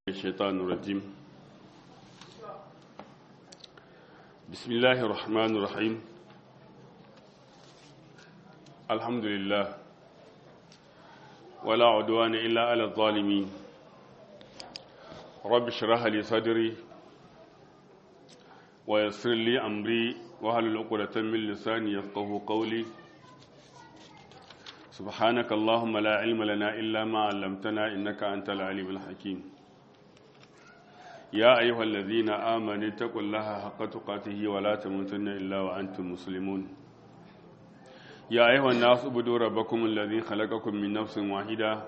الشيطان الرجيم بسم الله الرحمن الرحيم الحمد لله ولا عدوان إلا على الظالمين رب اشرح لي صدري ويسر لي أمري وهل عقدة من لساني يفقه قولي سبحانك اللهم لا علم لنا إلا ما علمتنا إنك أنت العليم الحكيم يا أيها الذين آمنوا اتقوا الله حق تقاته ولا تموتن إلا وأنتم مسلمون يا أيها الناس اعبدوا ربكم الذي خلقكم من نفس واحدة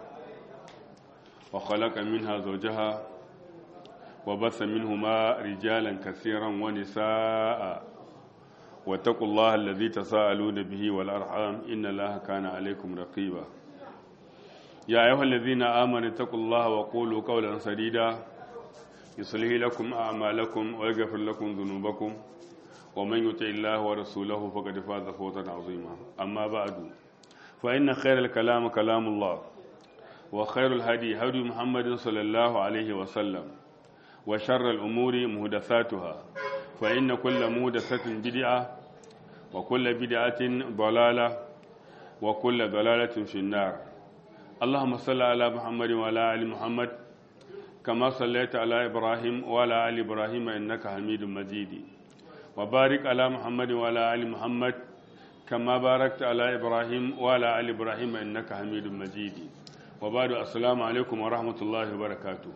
وخلق منها زوجها وبث منهما رجالا كثيرا ونساء واتقوا الله الذي تساءلون به والأرحام إن الله كان عليكم رقيبا يا أيها الذين آمنوا اتقوا الله وقولوا قولا سديدا يصلح لكم أعمالكم ويغفر لكم ذنوبكم ومن يطع الله ورسوله فقد فاز فوزا عظيما أما بعد فإن خير الكلام كلام الله وخير الهدي هدي محمد صلى الله عليه وسلم وشر الأمور مهدثاتها فإن كل مهدثة بدعة وكل بدعة ضلالة وكل ضلالة في النار اللهم صل على محمد وعلى آل محمد كما صليت على إبراهيم وعلى آل إبراهيم إنك حميد مجيد وبارك على محمد وعلى آل محمد كما باركت على إبراهيم وعلى آل إبراهيم إنك حميد مجيد وبعد السلام عليكم ورحمة الله وبركاته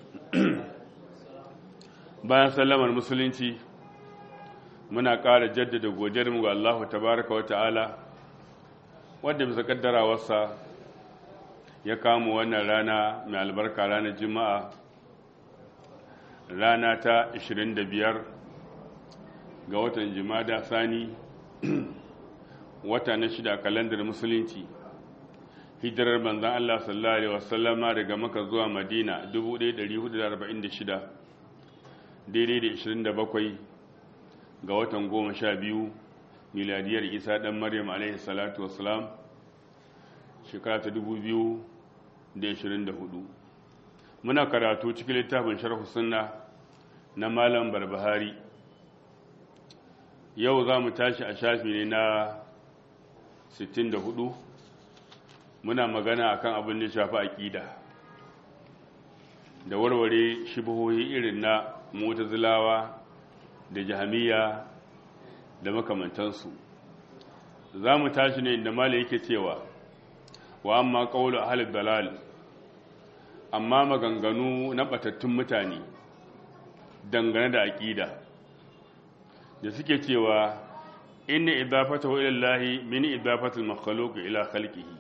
bayan sallamar musulunci muna ƙara jaddada godiyarmu ga Allah tabaraka wa ta'ala wadda bisa kaddarawarsa ya kama wannan rana mai albarka ranar juma'a rana ta 25 ga watan jimada sani wata na shida kalandar musulunci hijirar manzan Allah sallallahu Alaihi wasallama daga maka zuwa madina 1446 daidai da 27 ga watan 12 miladiyar isa dan maryam alaihi salatu wasalam shekara ta 2000 da ishirin da hudu muna karatu cikin littafin sharhu sunna na malam barbahari yau za mu tashi a shafi ne na 64 muna magana akan abin da shafi aƙida da warware shibohohi irin na mutazilawa da jahamiya da makamantansu za mu tashi ne inda malam yake cewa wa amma qawlu ahli dalal amma maganganu na batattun mutane dangane da aqida da suke cewa inna idafatahu ila Allah min idafatil makhluq ila khalqihi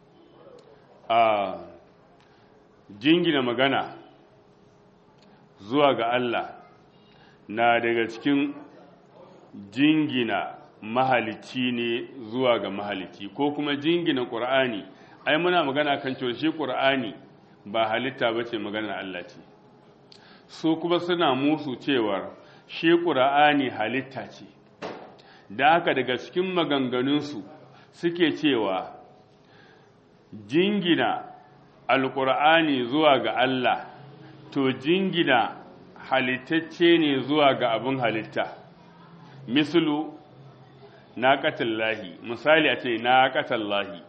a jingina magana zuwa ga Allah na daga cikin jingina mahalicci ne zuwa ga mahalicci ko kuma jingina ƙur'ani ai muna magana kan cewa shi ƙur'ani ba halitta ba ce maganar Allah ce su kuma suna musu cewar shi ƙur'ani halitta ce da haka daga cikin maganganunsu suke cewa jingina alƙur'ani zuwa ga Allah to jingina halittacce ne zuwa ga abin halitta mislu na lahi misali a ce na lahi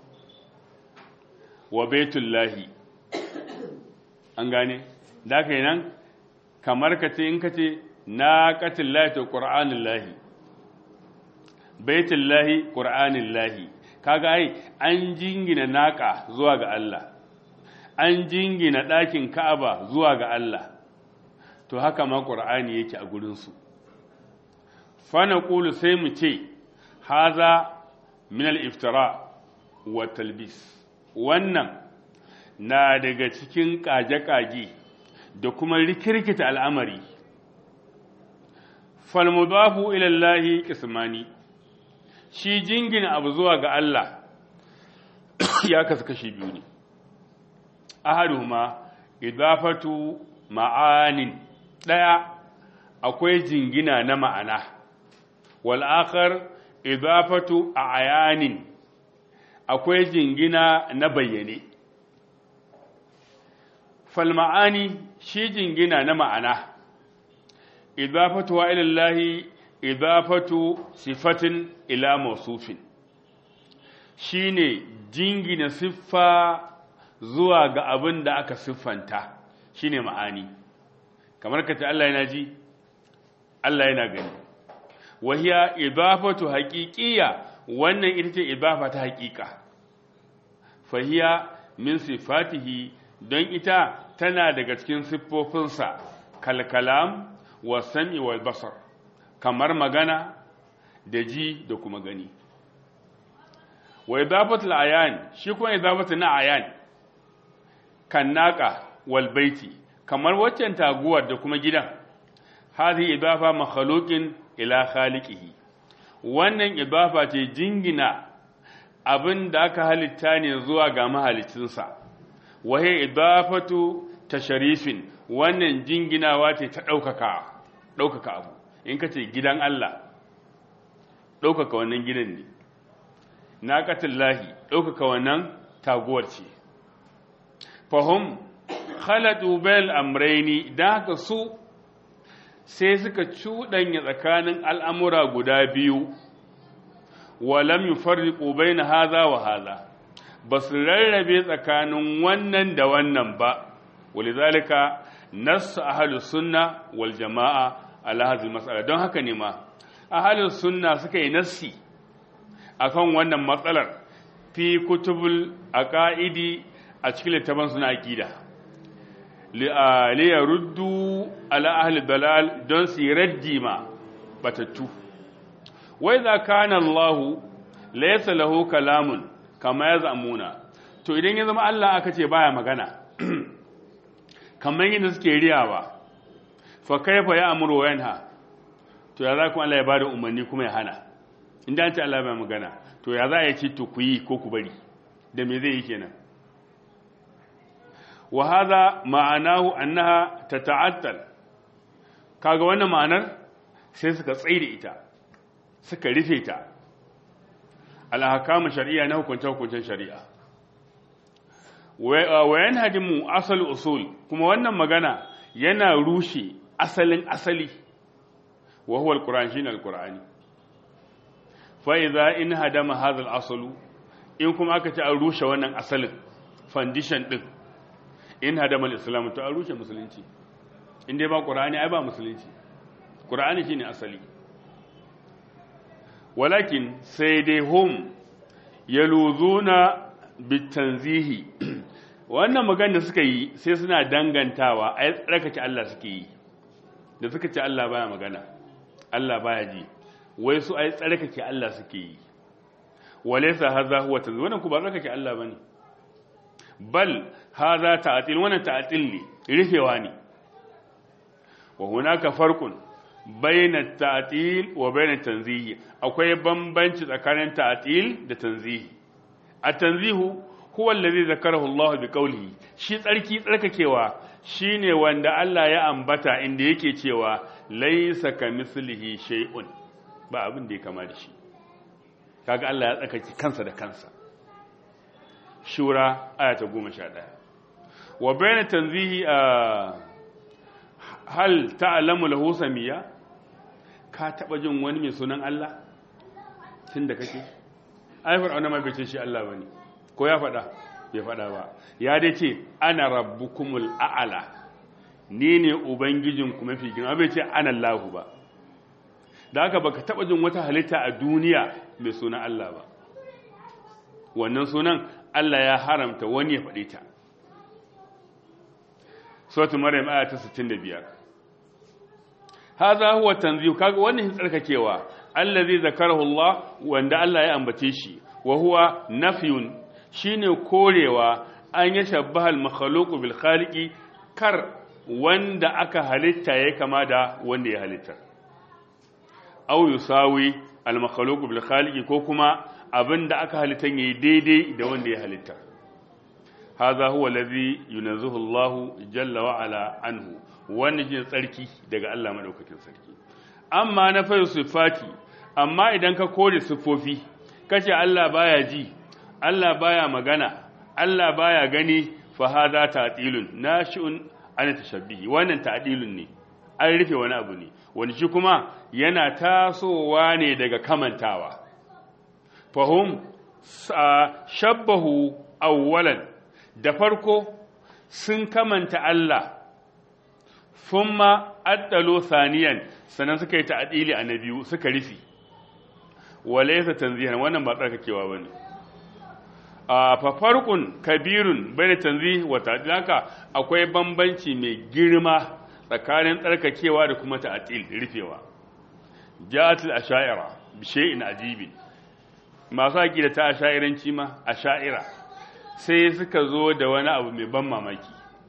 wa baitullahi an gane da ka nan kamar ka ce in ka ce na lahi to ƙur'anin lahi baitullahi ƙur'anin lahi kaga ai an jingina naƙa zuwa ga Allah an jingina ɗakin ka'aba zuwa ga Allah to haka ma ƙur'ani yake a gurinsu fana ƙulu sai mu ce haza min al-iftira wa talbis wannan na daga cikin ƙage-ƙage da kuma rikirkita al'amari falmudafu ilallahi kismani shi jingina abu zuwa ga Allah ya kasu kashi biyu ne ahaduhuma idafatu ma'anin ɗaya akwai jingina na ma'ana wal akhar idafatu ayanin akwai jingina na bayyane fal ma'ani shi jingina na ma'ana idafatu wa ilallahi idafatu sifatin ila mawsufin shine jingina siffa zuwa ga abin da aka siffanta shine ma'ani kamar ka ce Allah yana ji Allah yana gani wahiya idafatu haqiqiyya wannan ita ce idafa ta haqiqa fahiya min sifatihi don ita tana daga cikin siffofinsa kalkalam wa sami wal basar kamar magana da ji da kuma gani wa idafatul ayan shi kuma idafatu na ayan kan naka wal baiti kamar waccan taguwar da kuma gidan hadhihi idafa makhluqin ila khaliqihi wannan idafa ce jingina abin da aka halitta ne zuwa ga mahalicinsa wahe idafatu tasharifin wannan jinginawa ce ta ɗaukaka ɗaukaka abu in ka ce gidan Allah ɗaukaka wannan gidan ne lahi ɗaukaka wannan taguwar ce fahim khalatu bel amraini don haka su sai suka cuɗanya tsakanin al'amura guda biyu walam yi farriƙo bai na haza wa haza ba su rarrabe tsakanin wannan da wannan ba walizalika nassu ahalus sunna wal jama'a ala hadhihi mas'ala don haka ne ma ahalus sunna suka yi nassi akan wannan matsalar fi kutubul aqaidi a cikin littafin suna aqida li yaruddu ala ahli dalal don su raddi ma batattu wai za kana Allah laysa lahu kalamun kama ya zamuna to idan ya zama Allah aka ce baya magana kamar yadda suke riyawa fa kaifa ya amuru wa yanha to ya za ku Allah ya bada umarni kuma ya hana inda an ce Allah baya magana to ya za a ce to ku yi ko ku bari da me zai yi kenan wa hadha ma'anahu annaha tata'attal kaga wannan ma'anar sai suka tsaida ita suka rufe ta alhakamu shari'a na hukunce-hukuncen shari'a wayan hadimu asal usul kuma wannan magana yana rushe asalin asali wa huwa alquran shine alqurani fa idza in hadama hadha alasalu in kuma aka ce an rushe wannan asalin foundation din in hadama alislam to an rushe musulunci in dai ba qur'ani ai ba musulunci qur'ani shine asali walakin sai dai hum yaluzuna bitanzihi wannan magana da suka yi sai suna dangantawa ai tsarkake Allah suke yi da suka ce Allah baya magana Allah baya ji wai su ai tsarkake Allah suke yi walaysa hadha huwa tanzih wannan ku ba tsarkake Allah bane bal hadha ta'til wannan ta'til ne rufewa ne wa hunaka farqun bayna ta'til wa bayna tanzihi akwai bambanci tsakanin ta'til da tanzihi at-tanzihu huwa allazi zakarahu Allah bi qawlihi shi tsarki tsarkakewa shine wanda Allah ya ambata inda yake cewa laysa kamislihi shay'un ba abin da ya kama da shi kaga Allah ya tsarkake kansa da kansa shura aya ta 11 wa bayna tanzihi hal ta'lamu lahu samiya ka taba jin wani mai sunan Allah tunda kake ai fir'auna ma bai ce shi Allah bane ko ya faɗa bai faɗa ba ya dai ce ana rabbukumul a'ala ni ne ubangijinku mafi girma bai ce ana Allahu ba da haka baka taba jin wata halitta a duniya mai sunan Allah ba wannan sunan Allah ya haramta wani ya faɗe ta suratul maryam aya ta 65 hadha huwa tanzih kaga wannan tsarkakewa allazi zakarahu Allah wanda Allah ya ambace shi wa huwa nafyun shine korewa an ya shabbaha al-makhluqu bil khaliqi kar wanda aka halitta ya kama da wanda ya halitta aw yusawi al-makhluqu bil khaliqi ko kuma abinda aka halitta yayi daidai da wanda ya halitta hadha huwa allazi yunazzihu Allah jalla wa ala anhu wannan shine tsarki daga Allah madaukakin sarki amma na fa sifati amma idan ka kore sifofi kace Allah baya ji Allah baya magana Allah baya gani fa hadha ta'dilun nashi'un an tashabbihi wannan ta'dilun ne an rufe wani abu ne wani shi kuma yana tasowa ne daga kamantawa fahum shabbahu awwalan da farko sun kamanta Allah thumma addalo saniyan sannan suka yi ta'dili a na biyu suka rufe walaysa tanzihan wannan ba tsarkakewa bane a fa farqun kabirun bayna tanzih wa ta'dil haka akwai bambanci mai girma tsakanin tsarkakewa da kuma ta'dil rufewa ja'atul asha'ira bi shay'in ajibin masu aqida ta asha'iranci ma asha'ira sai suka zo da wani abu mai ban mamaki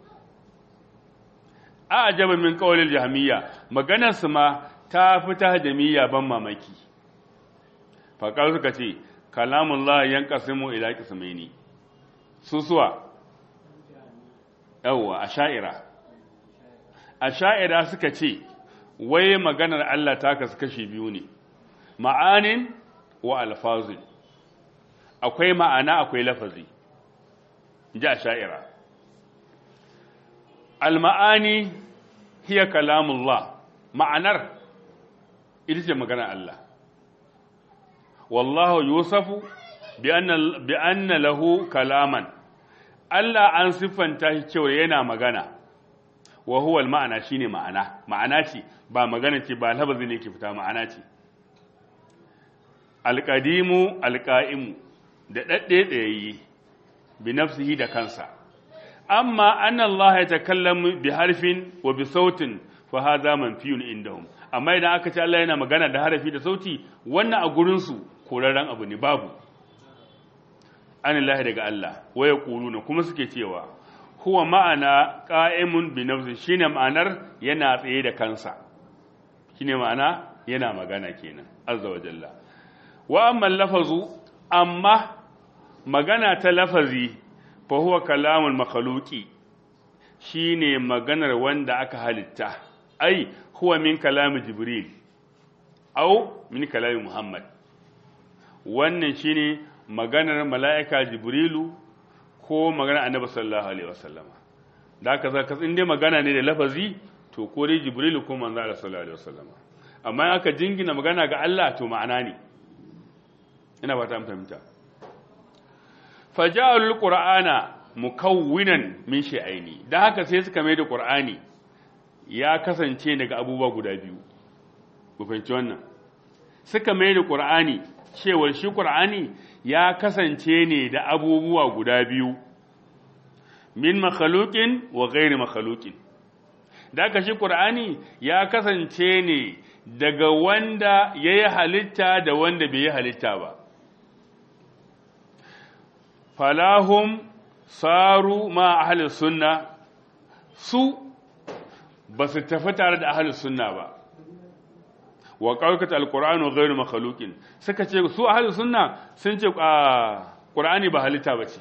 a ajaba min qawlil jahmiyya maganar su ma ta fita jamiyya ban mamaki faƙar suka ce kalamullah yanqasimu ila qismaini susuwa yawwa asha'ira asha'ira suka ce wai maganar Allah ta kasu kashi biyu ne ma'anin wa alfazin akwai ma'ana akwai lafazi ji asha'ira alma'ani hiya kalamullah ma'anar ita ce maganar Allah wallahu yusafu bi anna lahu kalaman Allah an siffanta shi cewa yana magana wa huwa al-ma'ana shine ma'ana ma'ana ce ba magana ce ba lafazi ne ke fita ma'ana ce alqadimu alqa'imu da dadde tsayayi bi nafsihi da kansa amma anna Allah ya takallamu bi harfin wa bi sautin fa hadha manfiyun indahum amma idan aka ce Allah yana magana da harafi da sauti wannan a gurin su korarren abu ne babu anillahi daga Allah waya kuluna kuma suke cewa huwa ma'ana qa'imun bi nafsi shine ma'anar yana tsaye da kansa shine ma'ana yana magana kenan azza wa jalla wa amma lafazu amma magana ta lafazi fa huwa kalamul makhluqi shine maganar wanda aka halitta ai huwa min kalami jibril au min kalami muhammad wannan shine maganar mala'ika jibrilu ko maganar annabi sallallahu alaihi wasallama da aka zaka in dai magana ne da lafazi to ko dai jibrilu ko manzo Allah sallallahu alaihi wasallama amma in aka jingina magana ga Allah to ma'ana ne ina ba ta fahimta faja'alul qur'ana mukawwinan min shay'aini dan haka sai suka mai da qur'ani ya kasance daga abubuwa guda biyu ku fahimci wannan suka mai da qur'ani cewar shi qur'ani ya kasance ne da abubuwa guda biyu min makhluqin wa ghairi makhluqin da ka shi qur'ani ya kasance ne daga wanda yayi halitta da wanda bai yi halitta ba falahum saru ma ahli sunna su ba su tafi tare da ahli sunna ba wa qawkat alqur'anu ghayru makhluqin suka ce su ahli sunna sun ce qur'ani ba halitta bace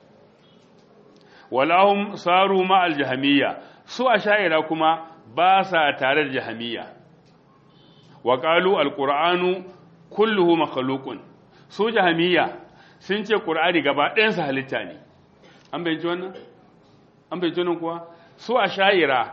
walahum saru ma aljahmiyya su asha'ira kuma ba sa tare da jahmiyya wa qalu alqur'anu kulluhu makhluqun su jahmiyya sun ce qur'ani gaba ɗayan sa halitta ne an bayyana wannan an bayyana wannan kuwa su asha'ira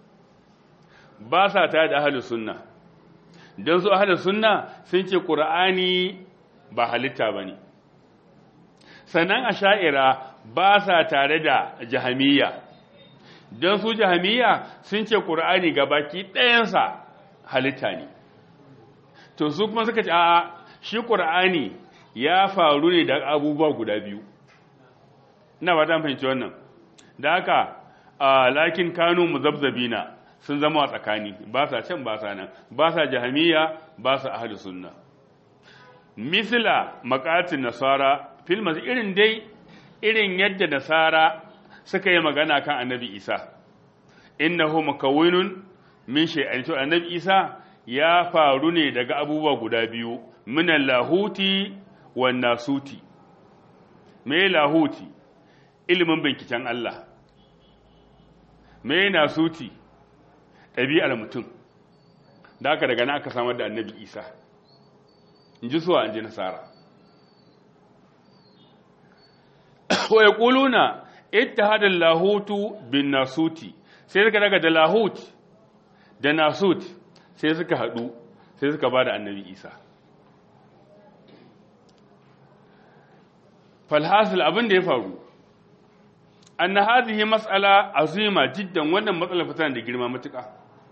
ba sa tare da ahli sunna don su ahli sunna sun ce qur'ani ba halitta bane sannan asha'ira ba sa tare da jahamiyya don su jahamiyya sun ce ƙur'ani baki ɗayansa halitta ne to su kuma suka ce a shi ƙur'ani ya faru ne da abubuwa guda biyu ina ba ta fahimci wannan da haka lakin kanu muzabzabina sun zama a tsakani ba sa can ba sa nan ba sa jahamiyya ba sa ahli sunna misila makatin nasara filmas irin dai irin yadda nasara suka yi magana kan annabi isa innahu makawinun min shay'an to annabi isa ya faru ne daga abubuwa guda biyu minan lahuti wan nasuti me lahuti ilimin binciken Allah me nasuti ɗabi'ar mutum da aka daga na aka samar da annabi isa in ji suwa in ji nasara wa ya ƙuluna ittihad lahutu bin nasuti sai suka daga da lahut da nasut sai suka hadu sai suka bada annabi isa falhasil abin da ya faru anna hadhihi mas'ala azima jiddan wannan matsalar fitana da girma matuƙa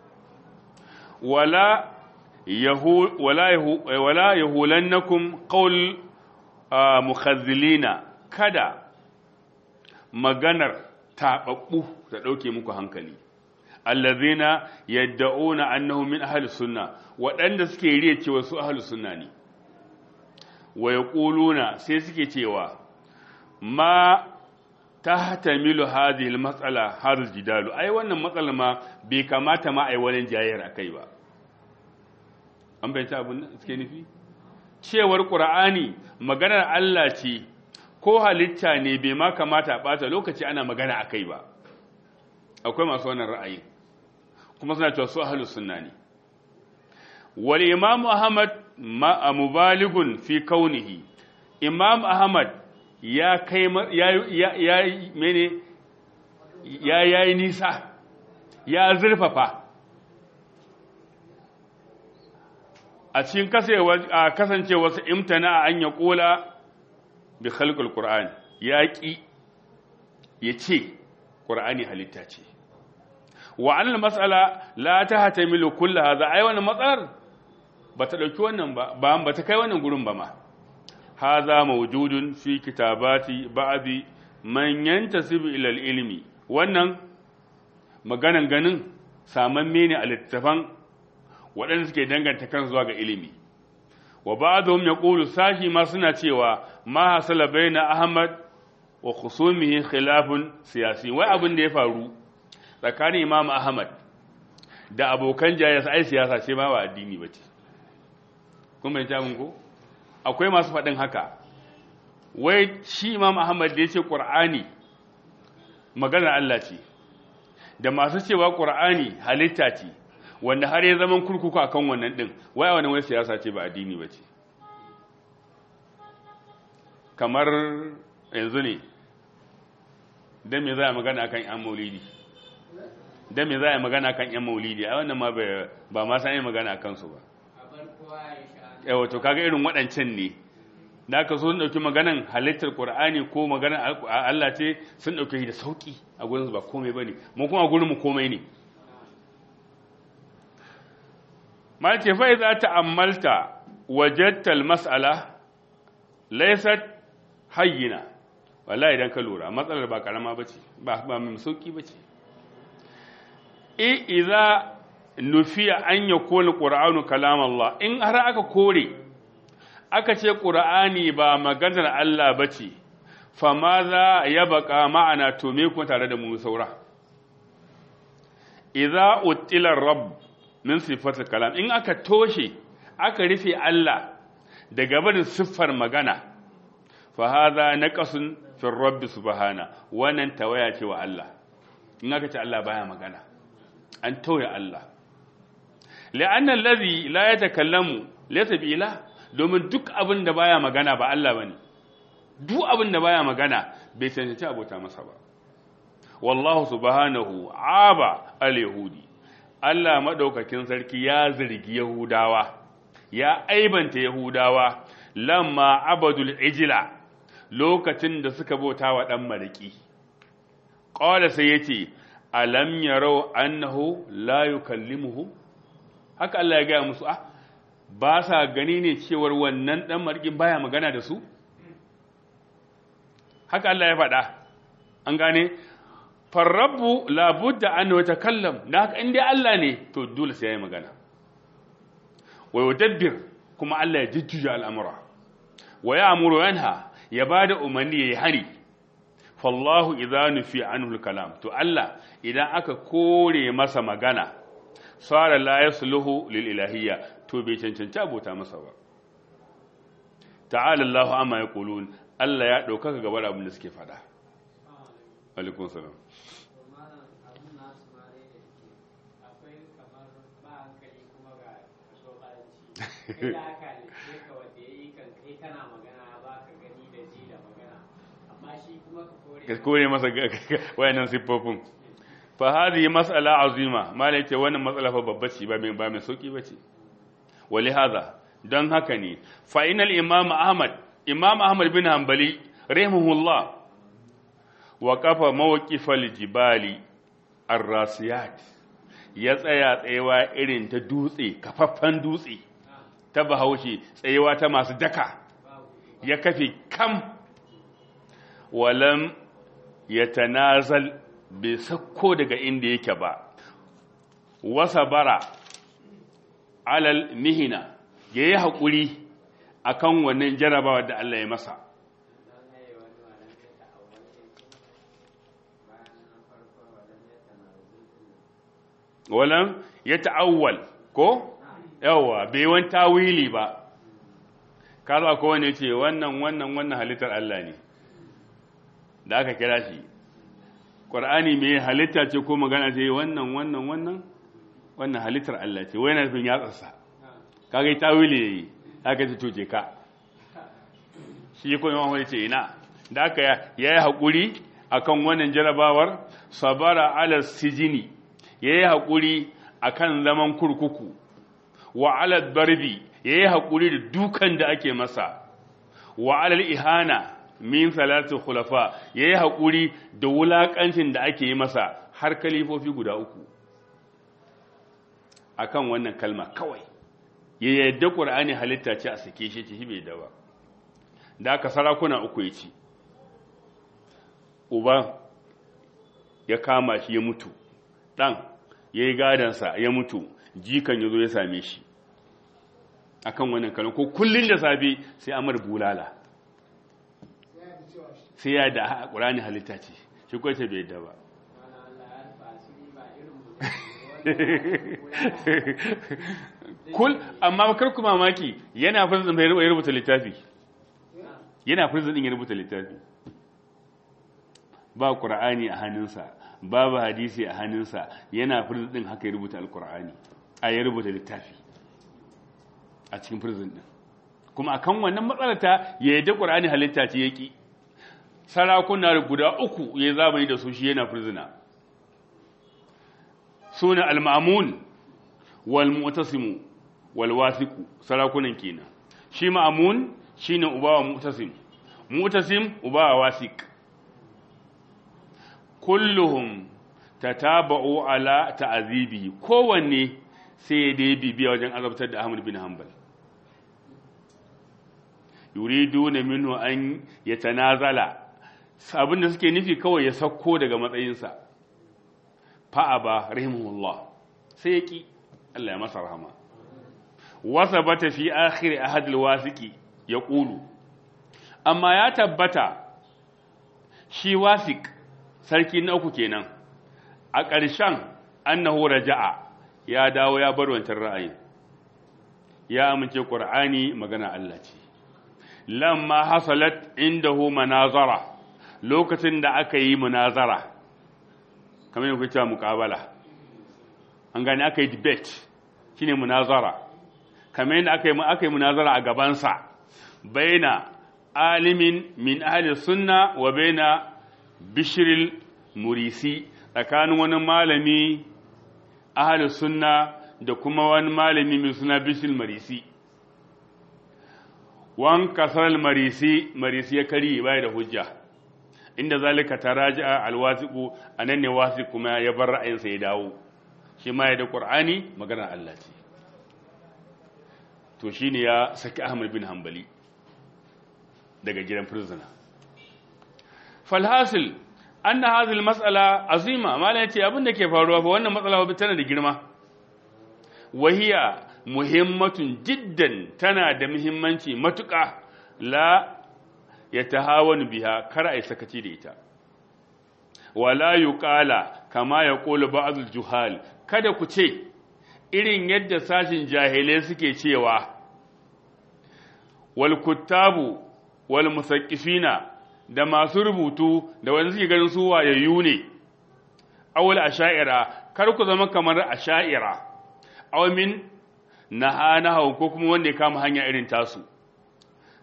wala yahu wala yahu wala yahulannakum qawl mukhazzilina kada maganar tababbu ta dauke muku hankali allazina yad'una annahum min ahli sunna waɗanda suke riya cewa su ahli sunna ne wa yaquluna sai suke cewa ma tahtamilu hadhihi almas'ala hadha aljidalu ai wannan matsalar ma bai kamata ma ai wani jayyar akai ba an bayyana abin da suke nufi cewar qur'ani maganar Allah ce ko halitta ne bai ma kamata a bata lokaci ana magana akai ba akwai masu wannan ra'ayi kuma suna cewa su ahlus sunna ne wal imam ahmad ma mubaligun fi kaunihi imam ahmad ya kai ya mene ya yayi nisa ya zurfafa a cikin kasancewarsa imtana an ya kola bi khalqul qur'an ya ki ya ce qur'ani halitta ce wa annal mas'ala la tahtamilu kull hadha ai wannan matsalar bata dauki wannan ba ba bata kai wannan gurin ba ma hadha mawjudun fi kitabati ba'di man yantasibu ila ilmi wannan maganan ganin samamme ne a littafan waɗanda suke danganta kan zuwa ga ilimi wa ba'dhum yaqulu sashi ma suna cewa ma hasala baina ahmad wa khusumihi khilafun siyasi wai abin da ya faru tsakanin imam ahmad da abokan jayasa ai siyasa ce ma ba addini bace kun bai ta ko akwai masu faɗin haka wai shi imam ahmad da yace qur'ani maganar Allah ce da masu cewa qur'ani halitta ce wanda har ya zaman kurkuku akan wannan din wai wani wai siyasa ce ba addini bace kamar yanzu ne dan me za a magana akan yan maulidi dan me za a magana akan yan maulidi a wannan ma ba ma san magana akan su ba yawa to kaga irin waɗancan ne da aka so sun ɗauki maganan halittar Qur'ani ko maganan Allah ce sun ɗauke shi da sauƙi a gurin ba komai bane mu kuma gurin mu komai ne ma ce fa idza ta'ammalta wajadta al-mas'ala laysat hayyina wallahi idan ka lura matsalar ba karama bace ba ba mai sauki bace e idza nufiya an yakuna qur'anu kalam Allah in har aka kore aka ce qur'ani ba maganar Allah bace fa ma za ya baka ma'ana to me kuma tare da mu saura idza utila rabb min sifatil kalam in aka toshe aka rufe Allah daga barin siffar magana fa hadha naqasun fi rabb subhana wannan tawaya ce wa Allah in aka ce Allah baya magana an tauye Allah la'anna allazi la yatakallamu laysa bi ilah domin duk abin da baya magana ba Allah bane duk abin da baya magana bai cancanci abota masa ba wallahu subhanahu aba al-yahudi Allah madaukakin sarki ya zargi yahudawa ya aibanta yahudawa lamma abadul ijla lokacin da suka bauta wa dan mariki qala sai yace alam yarau annahu la yukallimuhu haka Allah ya ga musu ah ba sa gani ne cewar wannan dan marikin baya magana da su haka Allah ya faɗa an gane farrabu labudda an wata kallam da haka inda Allah ne to dole sai ya yi magana wa yudabbir kuma Allah ya jujjuya al'amura wa ya amuru yanha ya ba da umarni ya yi hari fallahu idza nufi anhu kalam to Allah idan aka kore masa magana sara la yasluhu lil ilahiyya to bai cancanci abota masa ba ta'ala Allahu amma yaqulun Allah ya ɗaukaka gaba da abin da suke faɗa. Alaikun salam. amma shi kuma ka kore masa wayannan siffofin fa hadhihi mas'ala azima malai ce wannan matsala fa babba ce ba mai ba mai sauki bace wali hadha dan haka ne fa inal imam ahmad imam ahmad bin hanbali rahimahullah wa kafa mawqifal jibali ar-rasiyat ya tsaya tsayewa irin ta dutse kafaffan dutse ta bahaushe tsayewa ta masu daka ya kafe kam walam ya tanazal bai sakko daga inda yake ba wasa bara alal mihina ya yi haƙuri a kan wannan jarabawa da Allah ya masa walam ya ta'awwal ko yawa bai wani tawili ba kaza ko wani ce wannan wannan wannan halittar Allah ne da aka kira shi ƙwar'ani mai halitta ce ko magana ce wannan wannan wannan wannan halittar Allah ce wai na nufin yatsarsa kaga yi tawili ne haka ce tuce ka shi ko yawan wani ce ina da aka ya yi haƙuri akan wannan jarabawar sabara ala sijini ya yi haƙuri akan zaman kurkuku wa ala barbi ya yi haƙuri da dukan da ake masa wa alal ihana min salatu khulafa ya yi haƙuri da wulaƙancin da ake yi masa har kalifofi guda uku akan wannan kalma kawai ya yadda ƙur'ani halitta ce a sake shi ci bai da ba da aka sarakuna uku ya ci uba ya kama shi ya mutu ɗan ya yi gadansa ya mutu jikan ya zo ya same shi akan wannan kalma ko kullum da safe sai amar bulala sai ya da ƙurani halitta ce shi kwace bai yadda ba kul amma kar ku mamaki yana firzin bai ya rubuta littafi yana firzin din ya rubuta littafi ba ƙur'ani a hannunsa babu hadisi a hannunsa yana firzin din haka ya rubuta alƙur'ani a ya rubuta littafi a cikin firzin din kuma akan wannan matsalata ya yadda ƙur'ani halitta ce yaki sarakuna guda uku ya zamani da su shi yana firzina suna al-ma'mun wal mu'tasim wal wasiq sarakunan kenan shi ma'mun shine uba wa mu'tasim mu'tasim uba wa wasiq kulluhum tataba'u ala ta'azibi kowanne sai dai bibiya wajen azabtar da Ahmad bin Hanbal yuriduna minhu an yatanazala abin da suke nufi kawai ya sauko daga matsayinsa fa'a ba rahimahullah sai ya ƙi Allah ya masa rahama wasa bata fi akhiri ahadul wasiki ya ƙulu amma ya tabbata shi wasik sarki na uku kenan a ƙarshen annahu raja'a ya dawo ya bar wancan ra'ayin ya amince ƙur'ani magana Allah ce lamma hasalat indahu manazara lokacin da aka yi munazara kamar yadda cewa muƙabala an gani aka yi debate shine munazara kamar yadda aka yi aka yi munazara a gabansa baina alimin min ahli sunna wa baina bishril murisi tsakanin wani malami ahli sunna da kuma wani malami mai suna bishril marisi wan kasar marisi marisi ya kari bai da hujja inda zalika taraji'a alwasiqu anan ne wasi kuma ya bar ra'ayinsa ya dawo shi ma ya da qur'ani magana Allah ce to shine ya saki Ahmad bin Hanbali daga gidan prisoner falhasil anna hadhihi almas'ala azima mallan yace abin da ke faruwa fa wannan matsala ba tana da girma wahiya muhimmatun jiddan tana da muhimmanci matuƙa la ya tahawanu biha kar ai sakaci da ita wala yuqala kama yaqulu ba'd juhal kada ku ce irin yadda sashin jahilai suke cewa wal kuttabu wal musaqqifina da masu rubutu da wanda suke ganin su wayayyu ne awal asha'ira kar ku zama kamar asha'ira aw min nahanahu ko kuma wanda ya kama hanya irin tasu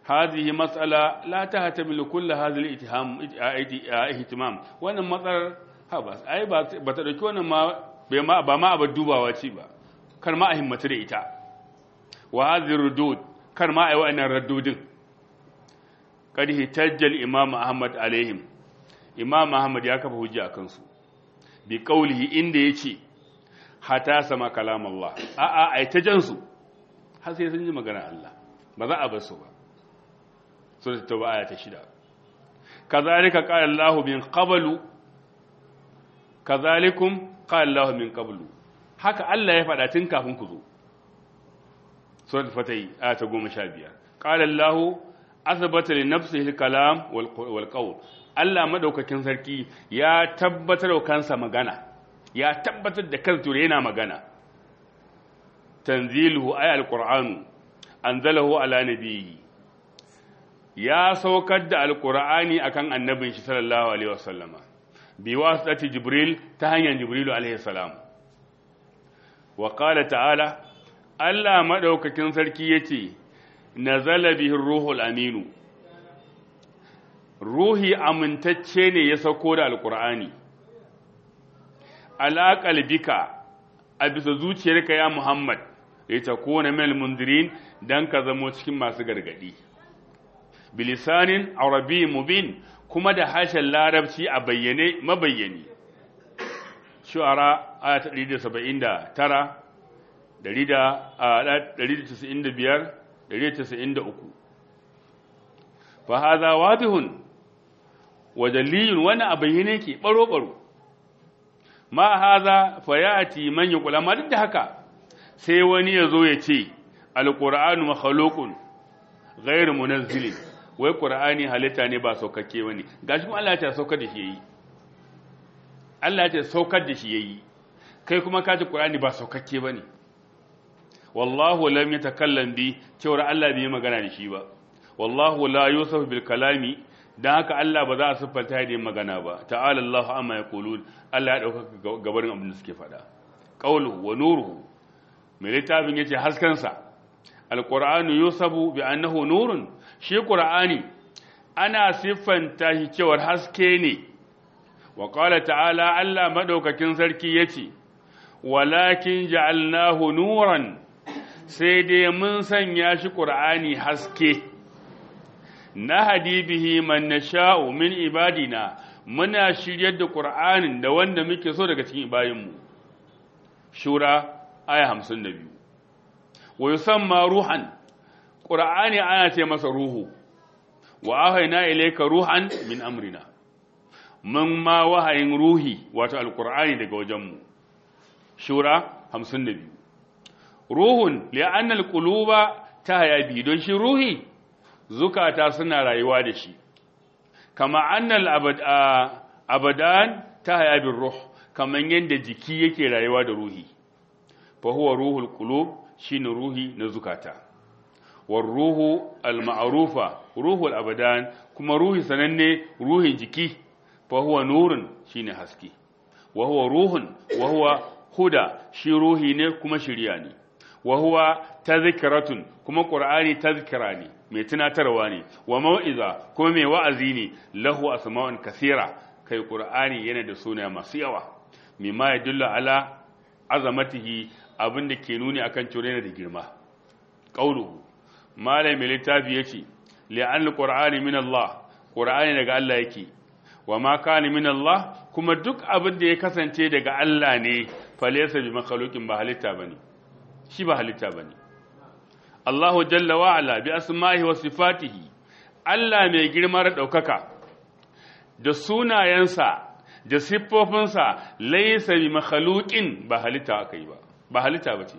هذه مسألة لا تهتمل كل هذا الاتهام اهتمام wannan matsalar habas ai ba ta dauki wannan ma ba ma abar dubawa ce ba kar ma a himmatu da ita wa hadhihi rudud kar ma ai wa'annan raddudin kad hitajjal imam ahmad alaihim imam ahmad ya kafa hujja akan su bi qawlihi inda yace hata sama kalam Allah a a ai ta jansu har sai sun ji magana Allah ba za a bar su ba suratul tauba aya ta shida kazalika qala Allahu min qablu kazalikum qala Allahu min qablu haka Allah ya faɗa tun kafin ku zo suratul fatih aya ta 15 qala Allahu asbata li nafsihi al-kalam wal qawl Allah madaukakin sarki ya tabbatar da kansa magana ya tabbatar da kansa yana magana tanziluhu ay al-qur'anu anzalahu ala nabiyyi ya saukar da alkur'ani akan annabin shi sallallahu alaihi wasallama bi wasati jibril ta hanyar jibrilu alaihi salam wa qala ta'ala Allah madaukakin sarki yace nazala bihi ruhul aminu ruhi amintacce ne ya sauko da alkur'ani ala qalbika a bisa zuciyarka ya muhammad ya takuna minal mundirin dan ka zamo cikin masu gargadi bilisanin arabi mubin kuma da harshen larabci a bayyane mabayyani shu'ara aya ta 179 195 193 fa hadha wadihun wa dalilun wani a bayyane ke baro baro ma hadha fa yati man yaqula ma duk da haka sai wani ya zo ya ce alqur'anu makhluqun ghairu munazzilin wai ƙura'ani halitta ne ba saukakke wani gashi kuma Allah ya ce saukar da shi yayi Allah ya ce saukar da shi yayi kai kuma ka ce ƙura'ani ba saukakke bane wallahu lam yatakallam bi cewar Allah bai magana da shi ba wallahu la yusuf bil kalami dan haka Allah ba za a siffanta da magana ba ta'ala Allah amma yaqulun Allah ya dauka gabarin abin da suke faɗa qawluhu wa nuruhu mai littafin yace haskansa alqur'anu yusabu bi annahu nurun shi ƙura'ani ana siffanta shi cewar haske ne wa ƙwala ta'ala Allah maɗaukakin sarki ya ce walakin ja'alnahu nuran sai dai mun sanya shi ƙura'ani haske na hadibihi man na sha'u min ibadina muna shiryar da ƙura'anin da wanda muke so daga cikin ibayinmu shura aya hamsin da biyu wa yusamma ruhan ƙura'ani ana ce masa ruhu wa ahaina ilaika ruhan min amrina mun ma wahayin ruhi wato alƙura'ani daga wajenmu shura 52 ruhun li'annal quluba ta hayabi don shi ruhi zukata suna rayuwa da shi kama annal abadan ta hayabin ruh kaman yadda jiki yake rayuwa da ruhi fa huwa ruhul qulub shine ruhi na zukata والروح المعروفة روح الأبدان كما روح سنني روح جكي فهو نور شين حسكي وهو روح وهو هدى شي روحي ne kuma shiriya ne wa huwa tadhkiratun kuma qur'ani tadhkirani mai tunatarwa ne wa mau'iza kuma mai wa'azi ne lahu asma'un kathira kai qur'ani yana da suna masu yawa mimma yadullu ala azamatihi abinda ke nuni akan cewa da girma qauluhu malai mai littafi ya ce li'an ƙur'ani min Allah ƙur'ani daga Allah yake wa ma kana min Allah kuma duk abin da ya kasance daga Allah ne falesa bi makhluqin ba halitta bane shi ba halitta bane Allahu jalla wa ala bi asma'ihi wa sifatihi Allah mai girma da daukaka da sunayensa da siffofinsa laysa bi makhluqin ba halitta akai ba ba halitta bace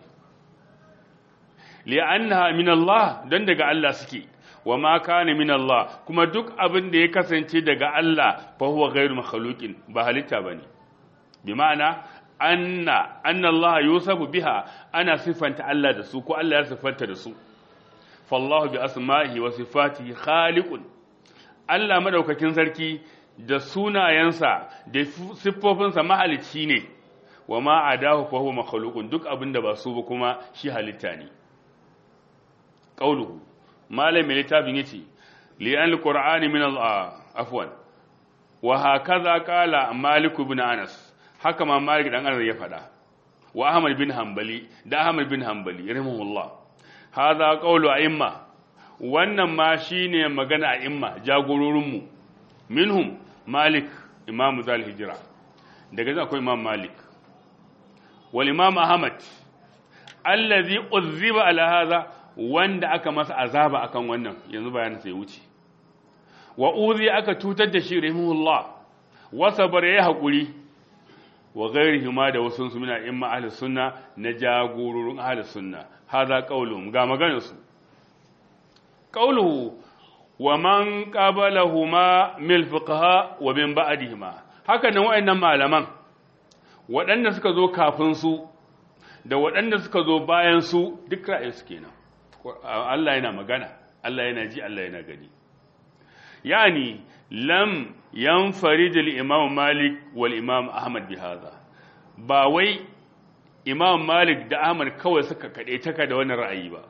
li'annaha min Allah dan daga Allah suke wa ma kana min Allah kuma duk abin da ya kasance daga Allah fa huwa ghairu makhluqin ba halitta bane bi ma'ana anna anna Allah yusafu biha ana sifanta Allah da su ko Allah ya sifanta da su fallahu bi asma'ihi wa sifatihi khaliqun Allah madaukakin sarki da sunayensa da siffofinsa mahalicci ne wa ma adahu fa huwa makhluqun duk abin da ba su ba kuma shi halitta ne qauluhu malami littafin yace li an alqur'ani min al afwan wa hakaza qala malik ibn anas haka ma malik dan anas ya faɗa wa ahmad bin hanbali da ahmad bin hanbali rahimahullah hadha qawlu a'imma wannan ma shine magana a'imma jagororin mu minhum malik imamu zal hijra daga zai akwai imam malik wal imam ahmad allazi uzziba ala hadha wanda aka masa azaba akan wannan yanzu bayanin sai wuce wa uzi aka tutar da shi rahimahullah wa sabar ya hakuri wa ghairihi ma da wasu su mina imma ahli sunna na jagororin ahli sunna hadha qaulum ga maganar su qauluhu wa man qabalahuma mil fuqaha wa min ba'dihima haka nan wayannan malaman waɗanda suka zo kafin su da waɗanda suka zo bayan su duk ra'ayinsu kenan Allah yana magana Allah yana ji Allah yana gani yani lam yanfarid al-imam Malik wal imam Ahmad bi hadha ba wai imam Malik da Ahmad kawai suka kade taka da wannan ra'ayi ba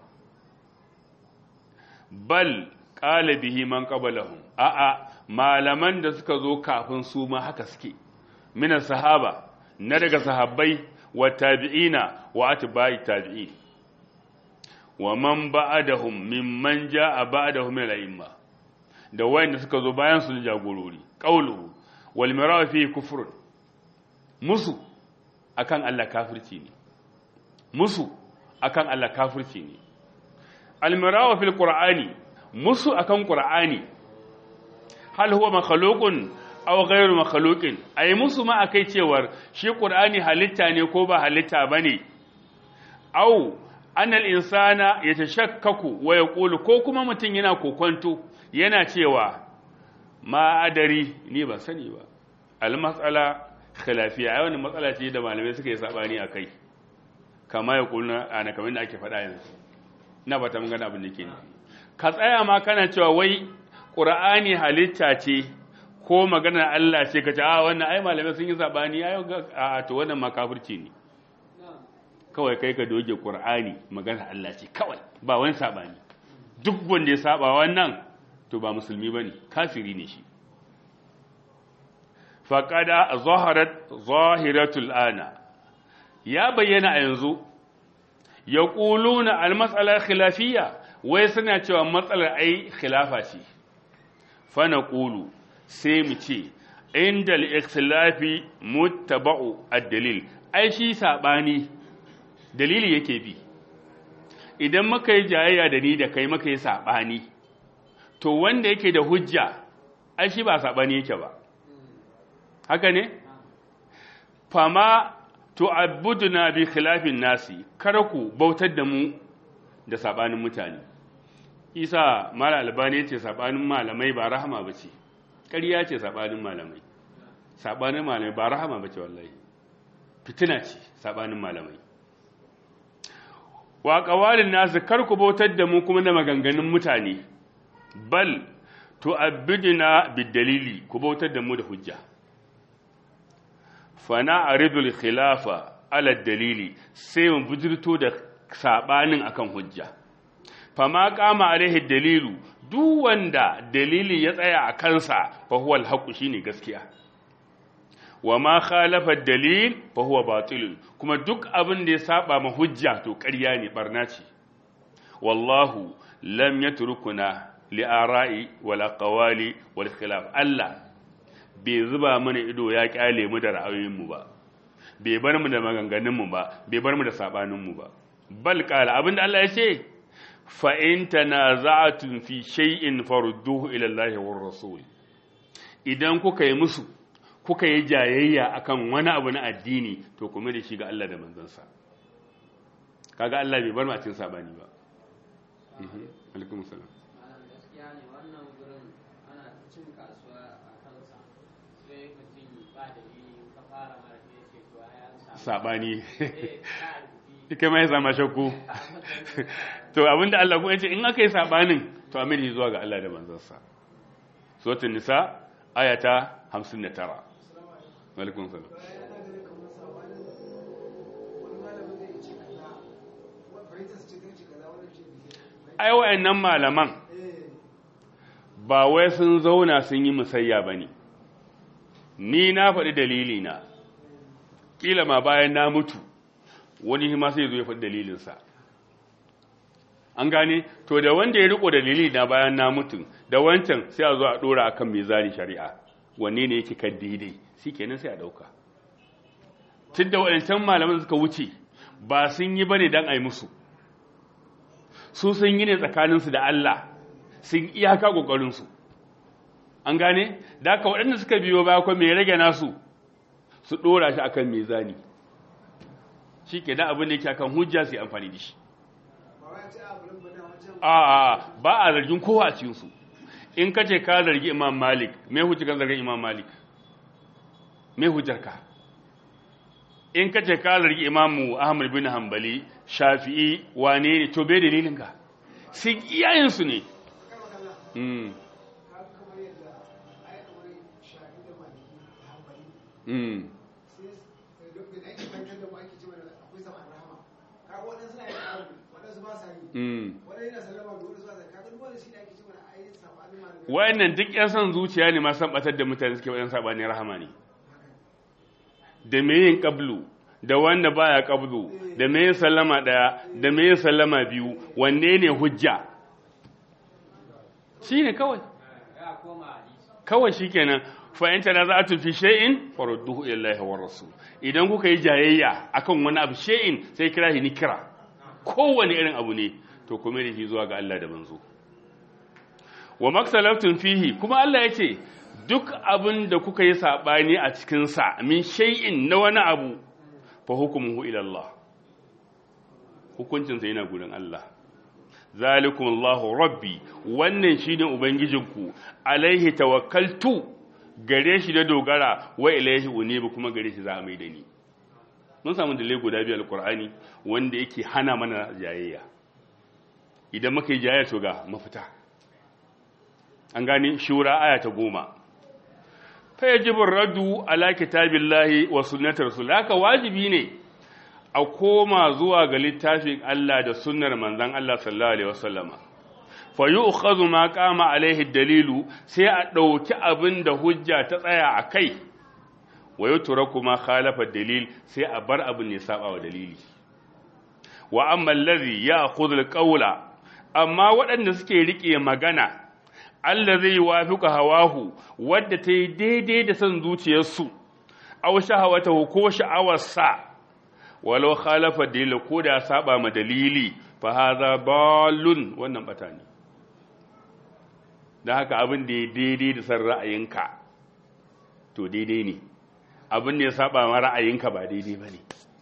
bal qala bihi man qablahum a'a malaman da suka zo kafin su ma haka suke minan sahaba na daga sahabbai wa tabi'ina wa atba'i tabi'in wa man ba'adahum mimman ja'a ba'dahum min al-a'imma da wayanda suka zo bayan su jagorori qauluhu wal mirawa fi kufr musu akan Allah kafirci ne musu akan Allah kafirci ne al mirawa fil qur'ani musu akan qur'ani hal huwa makhluqun aw ghayru makhluqin ay musu ma akai cewar shi qur'ani halitta ne ko ba halitta bane aw annal insana yatashakkaku wa yaqulu ko kuma mutun yana kokonto yana cewa ma adari ni ba sani ba al mas'ala khilafiya ai wannan matsala ce da malamai suka yi sabani akai kama ya kulna ana kamar da ake faɗa yanzu na ba ta mun gana abin da ke ni ka tsaya ma kana cewa wai qur'ani halitta ce ko maganar Allah ce ka ce a wannan ai malamai sun yi sabani ai a to wannan makafirci ne kawai kai ka doge Qur'ani magana Allah ce kawai ba wani sabani duk wanda ya saba wannan to ba musulmi bane kafiri ne shi faqada zaharat zahiratul ana ya bayyana a yanzu yaquluna al-mas'ala khilafiyya wai suna cewa matsalar ai khilafa ce fa naqulu sai mu ce inda al-ikhtilafi muttaba'u ad-dalil ai shi sabani dalili yake bi idan muka yi jayayya da ni da kai muka yi saɓani to wanda yake da hujja ai shi ba saɓani yake ba haka ne fama to abuduna bi khilafin nasi kar ku bautar da mu da saɓanin mutane isa mala albani yace saɓanin malamai ba rahama bace ƙarya ce saɓanin malamai saɓanin malamai ba rahama bace wallahi fitina ce saɓanin malamai wa ƙawalin nasu kar ku bautar da mu kuma da maganganun mutane bal to abidina bidalili ku bautar da mu da hujja fana aridul khilafa ala dalili sai mu bujirto da sabanin akan hujja fama kama alaihi dalilu duk wanda dalili ya tsaya a kansa fa huwa alhaqu shine gaskiya wa ma khalafa dalil fa huwa batil kuma duk abin da ya saba ma hujja to ƙarya ne barna ce wallahu lam yatrukuna li ara'i wal aqwali wal khilaf Allah bai zuba mana ido ya kyale mu da ra'ayoyin mu ba bai bar mu da maganganun mu ba bai bar mu da sabanin mu ba bal qala abinda Allah ya ce fa in tanaza'tum fi shay'in farudduhu ila Allah war rasul idan kuka yi musu kuka yi jayayya akan wani abu na addini to kuma da shi ga Allah da manzansa kaga Allah bai bar mu a cikin sabani ba alaikum salam gaskiya ne wannan gurin ana cin kasuwa a kansa sai mutum ba da yi ka fara mara ne ce to ya samu sabani eh ka rubuci kai mai sama shakku to abinda Allah ko yace in aka yi sabanin to amir zuwa ga Allah da manzansa suratul nisa ayata 59 alaikum salam ai wayannan malaman ba wai sun zauna sun yi musayya bane ni na faɗi dalili na kila ma bayan na mutu wani ma sai zo ya faɗi dalilinsa an gane to da wanda ya riko dalili na bayan na mutu da wancan sai a zo a dora akan mizani shari'a wanne ne yake kan daidai shikenan sai a dauka tun da waɗancan malaman suka wuce ba sun yi bane dan ai musu su sun yi ne tsakaninsu da Allah sun iyaka kokarin su an gane da haka waɗanda suka biyo baya ko me rage nasu su dora shi akan mizani shi ke da abin da yake akan hujja sai amfani da shi a ba a zargin kowa a cikinsu in ka ce ka zargi imam malik me hujjar kan zargin imam malik me hujjar ka in ka ce ka zargi imamu ahmad bin hanbali shafi'i wane ne to bai dalilin ka sun iyayensu ne mm. Mm. wayannan duk yan son zuciya ne masu batar da mutane suke wayan sabani rahama ne da me yin qablu da wanda baya qablu da me yin sallama daya da me yin sallama biyu wanne ne hujja shine kawai kawai shikenan fa in tanaza'tu fi shay'in farudduhu ila Allah wa rasul idan kuka yi jayayya akan wani abu shay'in sai kira shi nikira kowane irin abu ne to kuma da shi zuwa ga Allah da manzo wa maksalaftun fihi kuma Allah ya ce duk abin da kuka yi saɓani a cikinsa min shay'in na wani abu fa hukumuhu ila Allah hukuncinsa yana gurin Allah zalikum Allahu rabbi wannan shine ubangijinku alaihi tawakkaltu gare shi da dogara wa ilaihi unibu kuma gare shi za a mai da ni mun samu dalilai guda biyu alqur'ani wanda yake hana mana jayayya idan muka yi jayayya to ga mafita an gani shura aya ta goma fa yajibu raddu ala kitabillahi wa sunnati rasul haka wajibi ne a koma zuwa ga littafin Allah da sunnar manzon Allah sallallahu alaihi wasallama fa yu'khadhu ma qama alaihi dalilu sai a dauki abin da hujja ta tsaya a kai wa yutraku ma khalafa dalil sai a bar abin ne saba wa dalili wa amma allazi ya'khudhu alqawla amma waɗanda suke rike magana Allah zai wafiƙa hawahu wadda ta yi daidai da son zuciyarsu, au shahawata ko sha'awarsa, walau khalafa dalila ko da saba ma dalili, fa haza balun wannan bata ne. Da haka abin da ya daidai da son ra'ayinka, to daidai ne, abin da ya saba ma ra'ayinka ba daidai ba ne.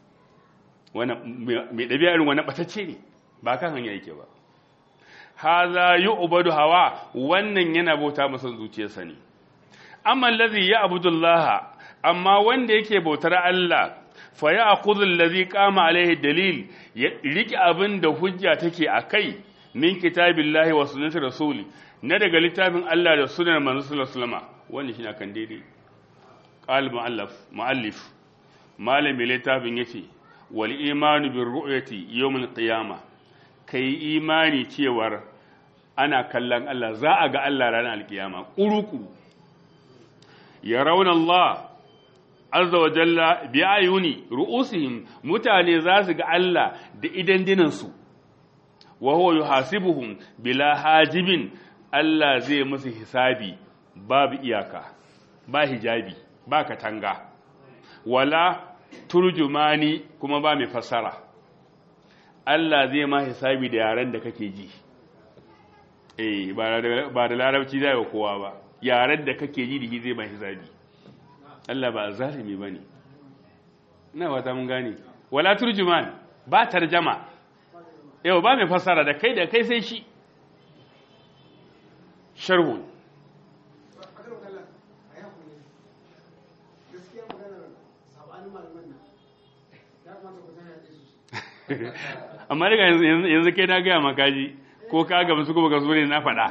Mai ɗabi'a irin wani ɓatacce ne, ba kan hanya yake ba. haza yu'badu hawa wannan yana bauta masa zuciyarsa ne amma allazi ya'budu Allah amma wanda yake bautar Allah fa ya'khudhu allazi qama alaihi dalil ya riki abin da hujja take akai min kitabillahi wa sunnati rasuli na daga littafin Allah da sunnar manzo sallallahu alaihi wasallam wannan shine kan daidai qal muallif muallif malami littafin yace wal imanu bir ru'yati yawm al qiyamah ka yi imani cewar ana kallon Allah za a ga Allah ranar alkiyama ƙuruƙuru ya rauna Allah azza wa jalla bi ayuni ru'usihim mutane za su ga Allah da idan dinansu wa huwa yuhasibuhum bila hajibin Allah zai musu hisabi babu iyaka ba hijabi ba katanga wala turjumani kuma ba mai fassara Allah zai ma hisabi da yaren da kake ji eh ba da larabci zai wa kowa ba yaren da kake ji da shi zai ma hisabi Allah ba zalimi bane ina wata mun gane wala turjuman ba tarjama yau ba mai fassara da kai da kai sai shi sharhu amma daga yanzu kai na gaya makaji ko ka gaba su kuma ga ne na faɗa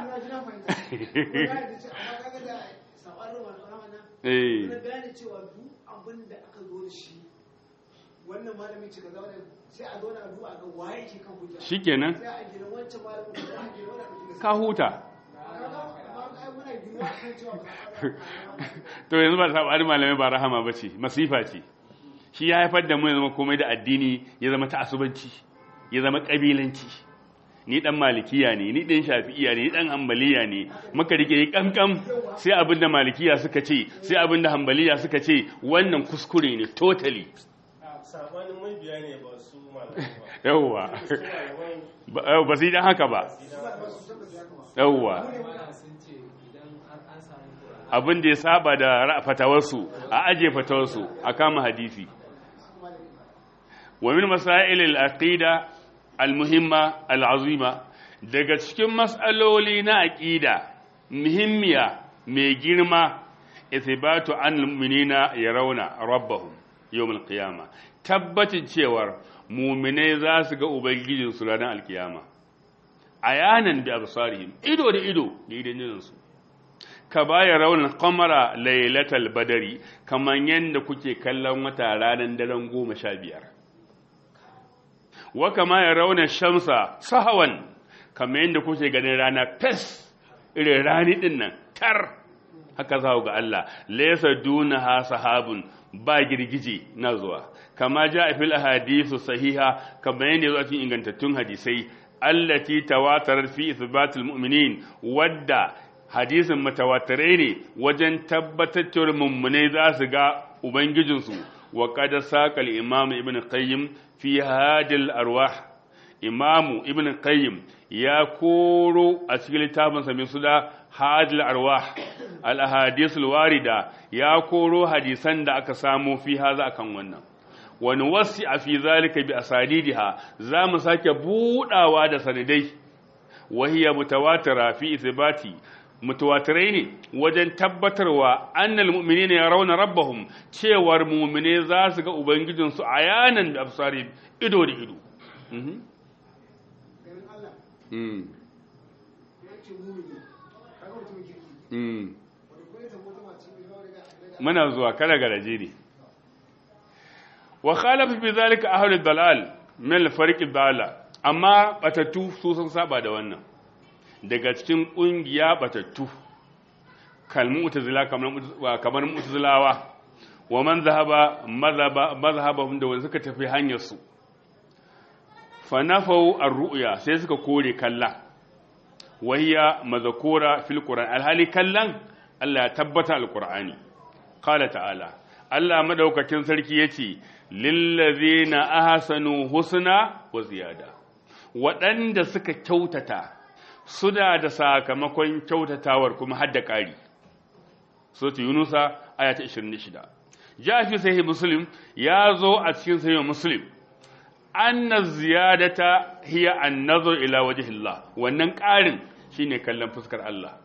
wannan malamin ce kaza wannan sai a zauna a duba a ga waye ke kan hujja shikenan sai a gina wancan malamin ko a gina wannan mutum ka huta ai muna ginuwa kan cewa ba za to yanzu ba saɓani malamai ba rahama ba ce masifa ce shi ya haifar da mu ya zama komai da addini ya zama ta'asubanci ya zama ƙabilanci ni dan malikiya ne ni dan shafi'iya ne ni dan hambaliya ne muka rike yi kamkam sai abin da malikiya suka ce sai abin da hambaliya suka ce wannan kuskure ne totally sabanin mabiya ne ba su malamai ba yawwa su malaman ba ba su yi dan haka ba yawwa sun ce idan har an samu Qur'ani abin da ya saba da ra- fatawarsu a aje fatawarsu a kama hadisi wa min masail al-aqida al-muhimma al-azima daga cikin mas'aloli na aqida muhimmiya mai girma ithbatu an al-mu'minina yarawna rabbahum yawm al-qiyamah tabbatin cewar mu'minai za su ga ubangijinsu ranar al-qiyama ayanan bi absarihim ido da ido da idanunsu ka baya raunin kamara lailatal badari kamar yadda kuke kallon wata ranar daren goma sha biyar wa kama ya raunin shamsa sahawan kamar yadda kuke ganin rana fes irin rani din nan tar haka za ga Allah laysa dunaha sahabun ba girgije na zuwa kama ja a fil ahadithu sahiha kamar yadda zuwa cikin ingantattun hadisai allati tawatarar fi ithbatul mu'minin wadda hadisin matawatirai ne wajen tabbatar cewar mummunai za su ga ubangijinsu wa kada saƙal imamu ibn qayyim fi hadil arwah imamu ibn qayyim ya koro a cikin littafinsa mai suna hadil arwah al ahadisul warida ya koro hadisan da aka samo fi haza akan wannan wani wasi a fi zalika bi asadidiha za mu sake budawa da sanadai wahiya mutawatira fi ithbati mutawatirai ne wajen tabbatarwa annal mu'minina yarawna rabbahum cewar mu'mine za su ga ubangijinsu ayanan da absari ido da ido Mhm. ganin Allah Mm. ya ce mumini kaga mutumin kirki Mm. wanda kuma ya samu wata mace mai yawa daga daga muna zuwa kada garaje ne wa khalafa fi zalika ahlul dalal min al-fariq dala amma batattu su sun saba da wannan daga cikin kungiya batattu kal mu'tazila kamar mu'taz- kamar mu'tazilawa wa man zahaba madhhaba madhhabahum da wanda suka tafi hanyar su fa nafau ar-ru'ya sai suka kore kalla wahiya mazakura fil qur'an alhali kallan Allah ya tabbata al-qur'ani qala ta'ala Allah madaukakin sarki yace lillazina ahsanu husna wa ziyada waɗanda suka kyautata suna da sakamakon kyautatawan kuma hadda ƙari suratu yunusa aya ta 26 ja fi sahih muslim ya zo a cikin sahih muslim anna ziyadata hiya an-nazar ila wajhillah wannan ƙarin shine kallon fuskar Allah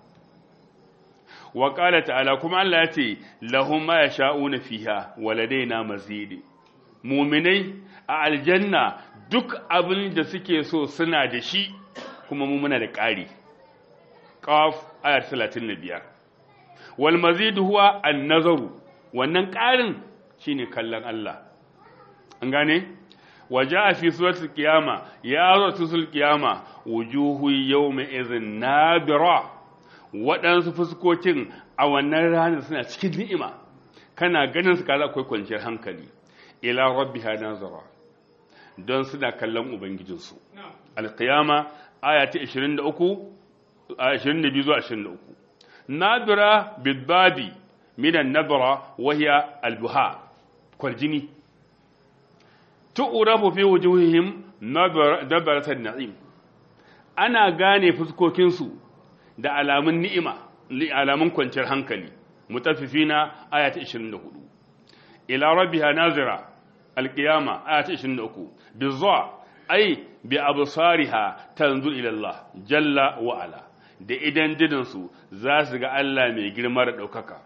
wa qala ta'ala kuma Allah ya ce lahum ma yasha'una fiha waladaina mazid mu'minai a aljanna duk abin da suke so suna da shi kuma mu muna da ƙari qaf ayat 35 wal mazid huwa an-nazaru wannan ƙarin shine kallon Allah an gane waja fi suratul qiyama ya zo suratul qiyama wujuhu yawma idhin nabira waɗansu fuskokin a wannan ranar suna cikin ni'ima kana ganin su kaza akwai kwanciyar hankali ila rabbiha nazara don suna kallon ubangijinsu alqiyama aya ta 23 a 22 zuwa 23 nabira bidbabi minan nabra wahiya albuha kwaljini tu'rafu fi wujuhihim nabaratan na'im ana gane fuskokinsu da alamun ni'ima li alamun kwanciyar hankali mutaffifina aya ta 24 ila rabbiha nazira alqiyama aya ta 23 bizza ay bi absariha tanzur ila Allah jalla wa ala da idan didinsu za su ga Allah mai girma da daukaka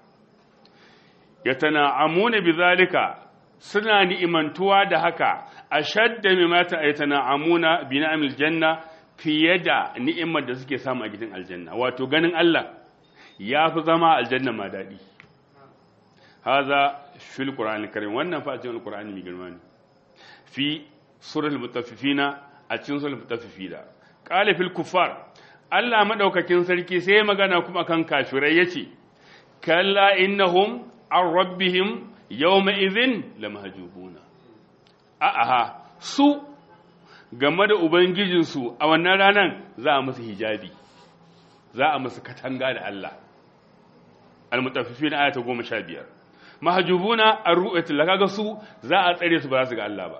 yatana'amuna bizalika suna ni'imantuwa da haka ashadda mimma ta'aytana'amuna bi ni'amil janna fiye da ni'imar da suke samu a gidan aljanna wato ganin Allah ya fi zama aljanna ma daɗi haza fil qur'anil karim wannan fa cikin alqur'ani mai girma ne fi surul mutaffifina a cikin surul mutaffifina qala fil kuffar Allah madaukakin sarki sai ya magana kuma kan kafirai yace kalla innahum an rabbihim yawma idhin lamahjubuna a'a su game da ubangijinsu a wannan ranan za a musu hijabi za a musu katanga da Allah al-mutaffifina ayata 15 mahjubuna ar-ru'yatul kaga su za a tsare su ba za su ga Allah ba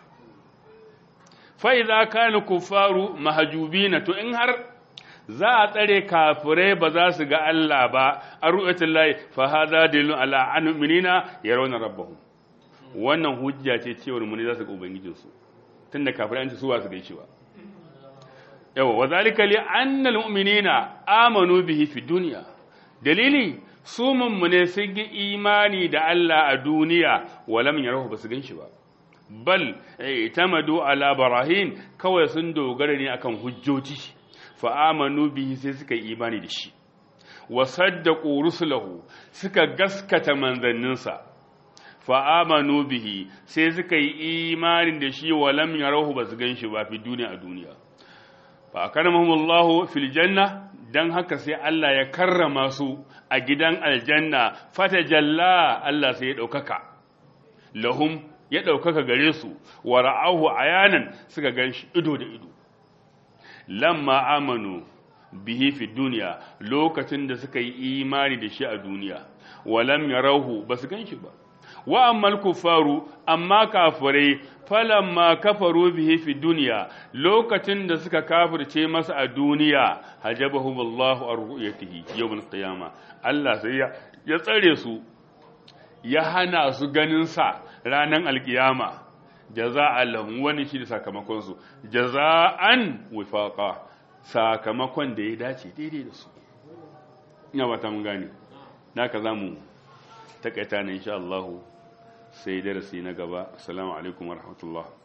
fa idza kana kuffaru mahjubina to in har za a tsare kafirai ba za su ga Allah ba ar-ru'yatul lahi fa hadha dalilun ala anminina yarawna rabbahum wannan hujja ce cewar mu ne za su ga ubangijinsu tunda kafirai an ce su ba su gaishe ba yawa wa zalika li anna al-mu'minina amanu bihi fi dunya dalili su mummune sun yi imani da Allah a duniya walam yarahu ba su gan shi ba bal itamadu ala barahin kawai sun dogara ne akan hujjoji fa amanu bihi sai suka yi imani da shi wa saddaqu rusulahu suka gaskata manzanninsa fa amanu bihi sai suka yi imani da shi walam yarahu ba su gan shi ba fi duniya a duniya fa akaramahumullahu fil janna dan haka sai Allah ya karrama su a gidan aljanna fata jalla Allah sai ya ɗaukaka lahum ya ɗaukaka gare su wa ra'ahu ayanan suka gan shi ido da ido lamma amanu bihi fi duniya lokacin da suka yi imani da shi a duniya walam yarahu ba su gan shi ba wa ammal kufaru amma kafirai falamma kafaru bihi fi duniya lokacin da suka kafirce masa a duniya hajabahum Allahu an ru'yatihi yawmal qiyama Allah sai ya tsare su ya hana su ganin sa ranan alkiyama jaza'an lahum wani shi da sakamakon su jaza'an wifaqa sakamakon da ya dace daidai da su ina ba ta mun gane naka zamu takaita ne insha Allah sai darasi na gaba assalamu alaikum warahmatullahi